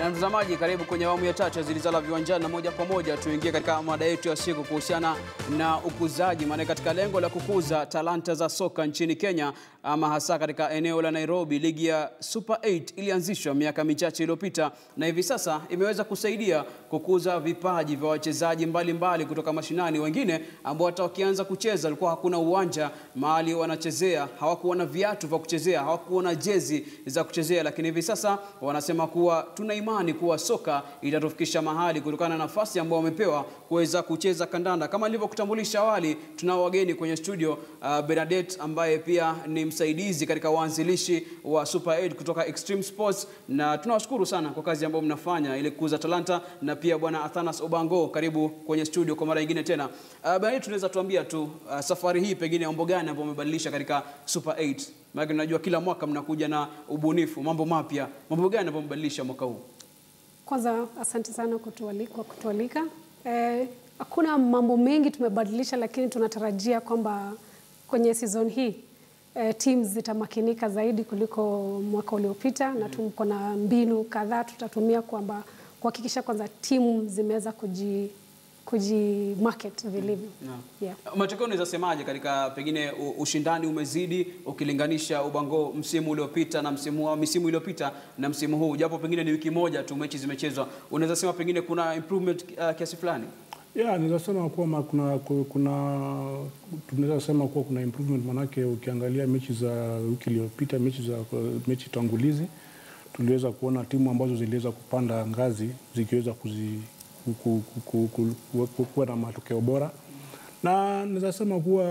Na mtazamaji, karibu kwenye awamu ya tatu ya Zilizala Viwanjani, na moja kwa moja tuingie katika mada yetu ya siku kuhusiana na ukuzaji, maana katika lengo la kukuza talanta za soka nchini Kenya, ama hasa katika eneo la Nairobi, ligi ya Super 8 ilianzishwa miaka michache iliyopita na hivi sasa imeweza kusaidia kukuza vipaji vya wachezaji mbalimbali kutoka mashinani. Wengine ambao hata wakianza kucheza walikuwa hakuna uwanja mahali wanachezea, hawakuwa na viatu vya kuchezea, hawakuwa na jezi za kuchezea, lakini hivi sasa wanasema kuwa tuna imani kuwa soka itatufikisha mahali kutokana na nafasi ambayo wamepewa kuweza kucheza kandanda. Kama nilivyokutambulisha awali, tunao wageni kwenye studio uh, Bernadette ambaye pia ni msaidizi katika waanzilishi wa Super 8 kutoka Extreme Sports, na tunawashukuru sana kwa kazi ambayo mnafanya ili kukuza talanta, na pia bwana Athanas Obango, karibu kwenye studio kwa mara nyingine tena. Uh, Bernadette, tunaweza tuambia tu uh, safari hii pengine mambo gani ambayo umebadilisha katika Super 8? Maana tunajua kila mwaka mnakuja na ubunifu, mambo mapya. Mambo gani ambayo umebadilisha mwaka huu? Kwanza asante sana kutualika, kwa kutualika. Eh, hakuna mambo mengi tumebadilisha, lakini tunatarajia kwamba kwenye season hii eh, teams zitamakinika zaidi kuliko mwaka uliopita na tuko na mbinu kadhaa tutatumia kwamba kuhakikisha kwanza timu zimeweza kuji kuji market vilivyo. Naam. Yeah. Matokeo unaweza semaje katika pengine u- ushindani umezidi ukilinganisha Ubango msimu uliopita na msimu wa misimu iliyopita na msimu huu, japo pengine ni wiki moja tu mechi zimechezwa, unaweza sema pengine kuna improvement uh, kiasi fulani? Yeah, naweza sema kuwa kuna, kuna tunaweza sema kuwa kuna improvement manake ukiangalia mechi za wiki iliyopita, mechi za mechi tangulizi tuliweza kuona timu ambazo ziliweza kupanda ngazi zikiweza kuzi, ku, ku, ku, ku, ku, ku, kuwa na matokeo bora, na naweza sema kuwa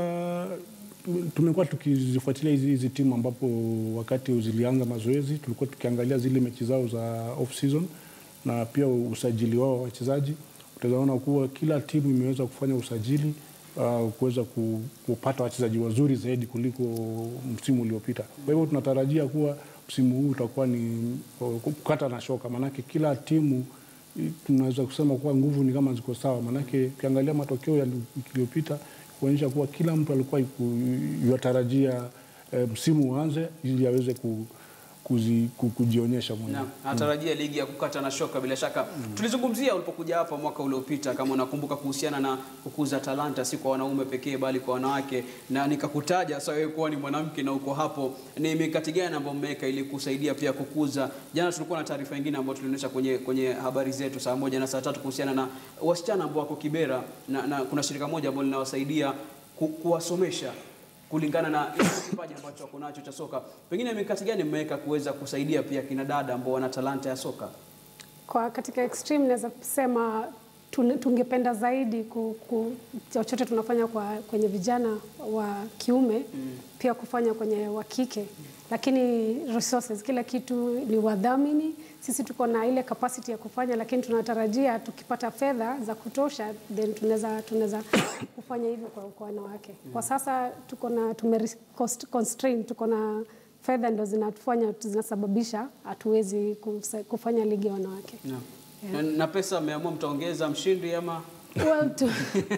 tu- tumekuwa tukizifuatilia hizi hizi timu ambapo wakati zilianza mazoezi tulikuwa tukiangalia zile mechi zao za off season na pia usajili wao wa wachezaji utaona kuwa kila timu imeweza kufanya usajili uh, kuweza ku- kupata wachezaji wazuri zaidi kuliko msimu uliopita. Kwa hivyo tunatarajia kuwa msimu huu utakuwa ni uh, kukata na shoka, maanake kila timu i- tunaweza kusema kuwa nguvu ni kama ziko sawa, maanake ukiangalia matokeo ya wiki iliyopita kuonyesha kuwa kila mtu alikuwa iku- yatarajia eh, msimu uanze ili aweze ku, kuzi, ku, kujionyesha mwenyewe. Naam, natarajia ligi ya kukata na shoka bila shaka. Tulizungumzia ulipokuja hapa mwaka uliopita, kama unakumbuka, kuhusiana na kukuza talanta si kwa wanaume pekee bali kwa wanawake, na nikakutaja sasa wewe kuwa ni mwanamke na uko hapo, ni mikakati gani ambayo mmeweka ili kusaidia pia kukuza? Jana tulikuwa na taarifa nyingine ambayo tulionyesha kwenye kwenye habari zetu saa moja na saa tatu kuhusiana na wasichana ambao wako Kibera na, na kuna shirika moja ambalo linawasaidia ku, kuwasomesha kulingana na ile kipaji ambacho wako nacho cha soka. Pengine mikakati gani mmeweka kuweza kusaidia pia kina dada ambao wana talanta ya soka? Kwa katika extreme naweza kusema tun- tungependa zaidi ku, ku, chochote tunafanya kwa, kwenye vijana wa kiume mm. pia kufanya kwenye wa kike lakini resources, kila kitu ni wadhamini. Sisi tuko na ile capacity ya kufanya, lakini tunatarajia tukipata fedha za kutosha then tunaweza tunaweza kufanya hivyo kwa, kwa wanawake. Kwa sasa tuko na tume cost- constraint, tuko na fedha ndo zinatufanya zinasababisha hatuwezi kusa- kufanya ligi ya wanawake. Na, na pesa mmeamua mtaongeza mshindi ama Well, tu-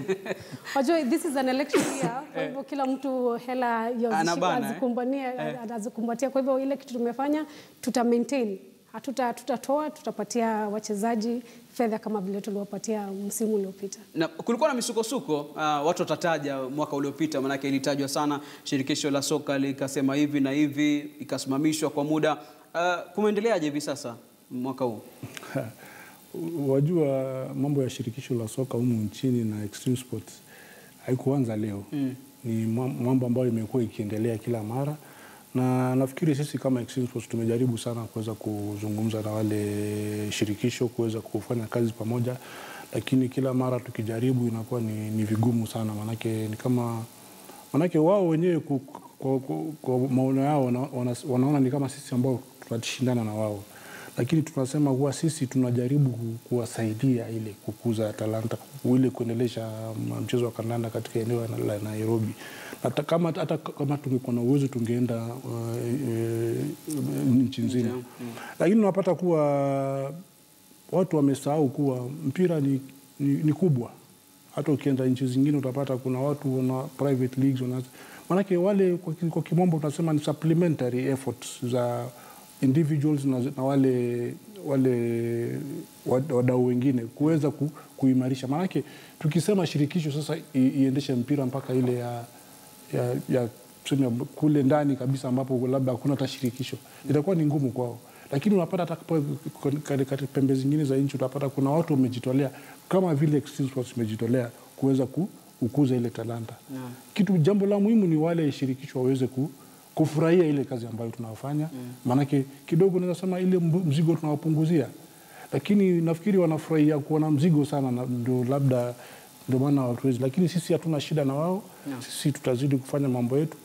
wajua this is an election year, kwa hivyo kila mtu hela ya Anabana, eh? azikumbania Eh. anazikumbatia. Kwa hivyo ile kitu tumefanya tuta maintain, hatuta tutatoa, tutapatia wachezaji fedha kama vile tuliwapatia msimu uliopita. na kulikuwa na misukosuko uh, watu watataja mwaka uliopita, maanake ilitajwa sana, shirikisho la soka likasema hivi na hivi, ikasimamishwa kwa muda. Uh, kumeendeleaje hivi sasa mwaka huu? Wajua, mambo ya shirikisho la soka humu nchini na Extreme Sports haikuanza leo mm. Ni mam- mambo ambayo imekuwa ikiendelea kila mara, na nafikiri sisi kama Extreme Sports tumejaribu sana kuweza kuzungumza na wale shirikisho kuweza kufanya kazi pamoja, lakini kila mara tukijaribu inakuwa ni, ni vigumu sana, maanake ni kama manake wao wenyewe ku- kwa, kwa, kwa maono yao wana, wana, wanaona ni kama sisi ambao tunashindana na wao, lakini tunasema kuwa sisi tunajaribu ku- kuwasaidia ile kukuza talanta ile kuendelesha m- mchezo wa kandanda katika eneo la- la Nairobi. Na hata kama, hata kama tungekuwa na uwezo tungeenda uh, e, nchi nzima, lakini unapata kuwa watu wamesahau kuwa mpira ni, ni, ni kubwa hata ukienda nchi zingine utapata kuna watu wana private leagues wana, manake wale kwa, ki- kwa kimombo tunasema ni supplementary efforts za individuals na, na wale wale wad- wadau wengine kuweza ku, kuimarisha. Maanake tukisema shirikisho sasa i, iendeshe mpira mpaka ile ya, ya, ya tuseme kule ndani kabisa ambapo labda hakuna hata shirikisho itakuwa ni ngumu kwao, lakini unapata hata kapo- katika pembe zingine za nchi utapata kuna watu wamejitolea kama vile Extreme Sports imejitolea kuweza ku, kukuza ile talanta Naam. kitu jambo la muhimu ni wale shirikisho waweze ku, kufurahia ile kazi ambayo tunafanya maanake kidogo naweza sema ile mbu- mzigo tunawapunguzia lakini nafikiri wanafurahia kuona mzigo sana na ndio labda ndio maana hawatuwezi lakini sisi hatuna shida na wao sisi tutazidi kufanya mambo yetu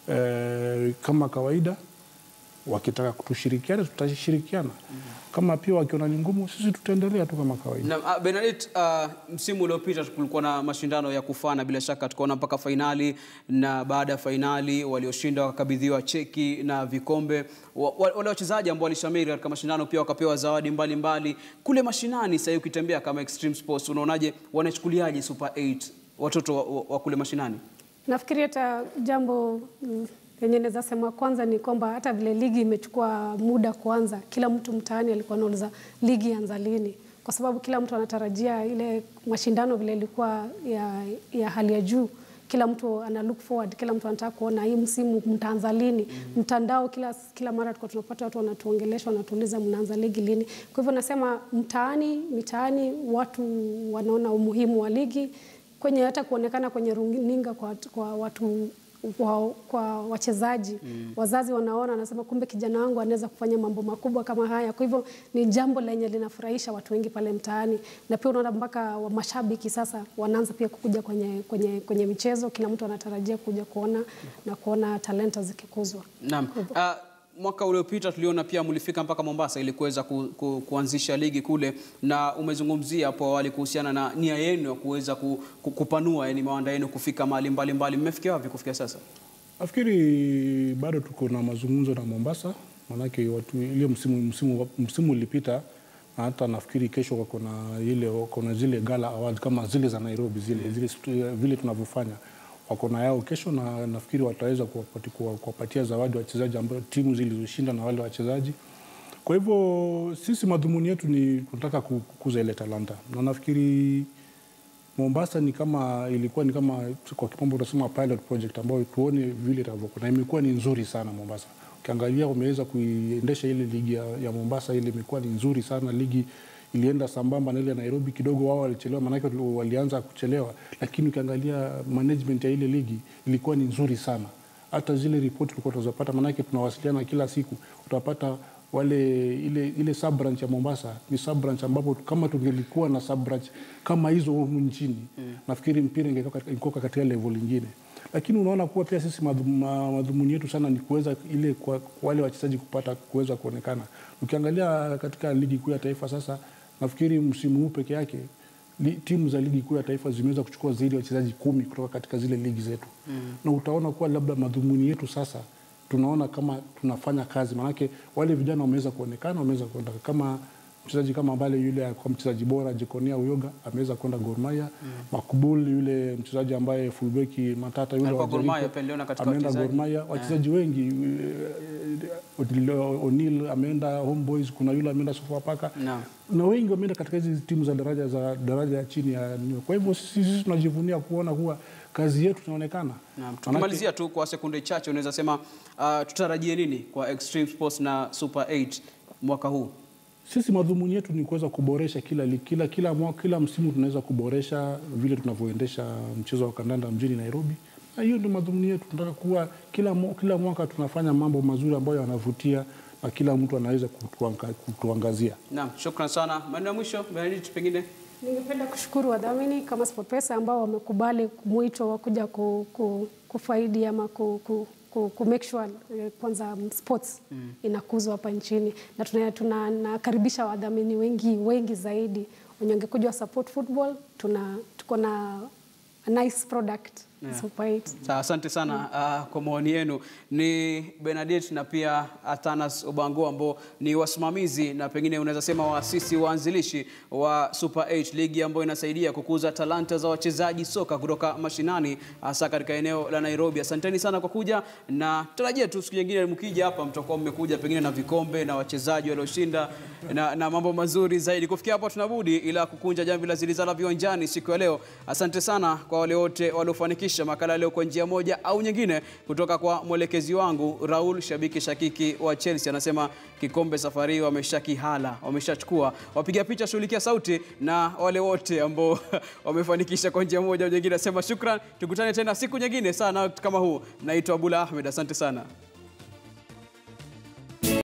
eh, kama kawaida wakitaka kutushirikiana tutashirikiana kama pia wakiona ni ngumu sisi tutaendelea tu kama kawaida Na, uh, Benedict, uh, msimu uliopita kulikuwa na mashindano ya kufana bila shaka, tukaona mpaka fainali, na baada ya fainali walioshinda wakakabidhiwa cheki na vikombe. Wa, wa, wale wachezaji ambao walishamiri katika mashindano pia wakapewa zawadi mbalimbali mbali. Kule mashinani sasa ukitembea kama Extreme Sports, unaonaje, wanachukuliaje Super 8 watoto wa, wa, wa kule mashinani? Nafikiri hata jambo mm, yenye naweza sema kwanza ni kwamba hata vile ligi imechukua muda kuanza, kila mtu mtaani alikuwa anauliza ligi ianza lini, kwa sababu kila mtu anatarajia ile mashindano vile ilikuwa ya, ya hali ya juu. Kila mtu ana look forward, kila mtu anataka kuona hii msimu mtaanza lini. Mtandao kila, kila mara tulikuwa tunapata watu wanatuongelesha, wanatuuliza mnaanza ligi lini. Kwa hivyo nasema mtaani, mitaani watu wanaona umuhimu wa ligi kwenye hata kuonekana kwenye runinga kwa, kwa watu kwa, kwa wachezaji mm. Wazazi wanaona wanasema, kumbe kijana wangu anaweza kufanya mambo makubwa kama haya. Kwa hivyo ni jambo lenye linafurahisha watu wengi pale mtaani, na pia unaona mpaka wa mashabiki sasa wanaanza pia kukuja kwenye, kwenye, kwenye michezo. Kila mtu anatarajia kuja kuona na kuona talenta zikikuzwa. Naam. Uh, mwaka uliopita tuliona pia mlifika mpaka Mombasa ili kuweza ku, ku, kuanzisha ligi kule, na umezungumzia hapo awali kuhusiana na nia yenu ya kuweza ku, ku, kupanua yani mawanda yenu kufika mahali mbalimbali. Mmefikia wapi kufikia sasa? Nafikiri bado tuko na mazungumzo na Mombasa, maanake watu ile msimu, msimu, msimu ulipita na hata nafikiri kesho wako na ile wako na zile gala awards kama zile za Nairobi zile, zile stu- vile tunavyofanya wako na yao kesho, na nafikiri wataweza kuwapati- kuwa- kuwapatia zawadi wachezaji ambao timu zilizoshinda na wale wachezaji. Kwa hivyo sisi madhumuni yetu ni tunataka ku- kukuza ile talanta, na nafikiri Mombasa ni kama ilikuwa ni kama kwa kimombo tunasema pilot project ambayo tuone vile itavyokuwa, na imekuwa ni nzuri sana Mombasa. Ukiangalia wameweza kuiendesha ile ligi ya, ya Mombasa, ile imekuwa ni nzuri sana. Ligi ilienda sambamba na ile ya Nairobi, kidogo wao walichelewa, maanake walianza kuchelewa, lakini ukiangalia management ya ile ligi ilikuwa ni nzuri sana. Hata zile ripoti tulikuwa tunazopata, maanake tunawasiliana kila siku, utapata wale ile, ile sub branch ya Mombasa ni sub branch ambapo kama tungelikuwa na sub branch kama hizo humu nchini mm. nafikiri mpira ingekuwa katika- ingekuwa katika level nyingine, lakini unaona kuwa pia sisi madhum- ma- madhumuni yetu sana ni kuweza ile kwa, kwa wale wachezaji kupata kuweza kuonekana. Ukiangalia katika ligi kuu ya taifa sasa, nafikiri msimu huu peke yake li, timu za ligi kuu ya taifa zimeweza kuchukua zaidi ya wachezaji kumi kutoka katika zile ligi zetu mm. na utaona kuwa labda madhumuni yetu sasa tunaona kama tunafanya kazi, maanake wale vijana wameweza kuonekana, wameweza kwenda kama mchezaji kama Mbale yule kwa mchezaji bora Jekonia Uyoga ameweza kwenda Gor Mahia mm. Makbul yule mchezaji ambaye fullback Matata yule Alikuwa wa Gor Jericho, Mahia, pia niliona katika ameenda Gor wachezaji. Mahia, wachezaji wengi eh, O'Neil ameenda Homeboys, kuna yule ameenda Sofapaka Naam. na wengi wameenda katika hizi timu za daraja za daraja ya chini ya kwa hivyo sisi, sisi tunajivunia kuona kuwa kazi yetu inaonekana. Naam. Manake- Tukimalizia tu kwa sekunde chache, unaweza sema uh, tutarajie nini kwa Extreme Sports na Super 8 mwaka huu? Sisi madhumuni yetu ni kuweza kuboresha kila, li- kila, kila, mwa- kila msimu tunaweza kuboresha vile tunavyoendesha mchezo wa kandanda mjini Nairobi, na hiyo ndio madhumuni yetu. Tunataka kuwa kila, mwa- kila mwaka tunafanya mambo mazuri ambayo yanavutia na kila mtu anaweza kutuanga, kutuangazia. Naam, shukran sana. Maneno ya mwisho Benedict, pengine Ningependa kushukuru wadhamini kama SportPesa ambao wamekubali mwito wa kuja ku, ku, kufaidi ama ku, ku, ku, ku make sure eh, kwanza mm, sports inakuzwa hapa nchini na tuna- tuna- nakaribisha wadhamini wengi wengi zaidi wenye wangekuja wa support football. Tuna tuko na a nice product Super 8. Sawa, asante sana uh, kwa maoni yenu. Ni Benedict na pia Athanas Obango ambao ni wasimamizi na pengine unaweza sema waasisi waanzilishi wa Super 8 ligi ambayo inasaidia kukuza talanta za wachezaji soka kutoka mashinani hasa katika eneo la Nairobi. Asanteni sana kwa kuja na tarajia tu siku nyingine mkija hapa mtakuwa mmekuja pengine na vikombe na wachezaji walioshinda na, na mambo mazuri zaidi. Kufikia hapo tunabudi ila kukunja jamvi la zilizala viwanjani siku ya leo. Asante sana kwa wale wote waliofanikisha makala leo kwa njia moja au nyingine, kutoka kwa mwelekezi wangu Raul, shabiki shakiki wa Chelsea, anasema kikombe safari hii wameshakihala, wameshachukua. Wapiga picha shughulikia sauti, na wale wote ambao wamefanikisha kwa njia moja au nyingine, nasema shukran. Tukutane tena siku nyingine sana kama huu. Naitwa Abula Ahmed, asante sana.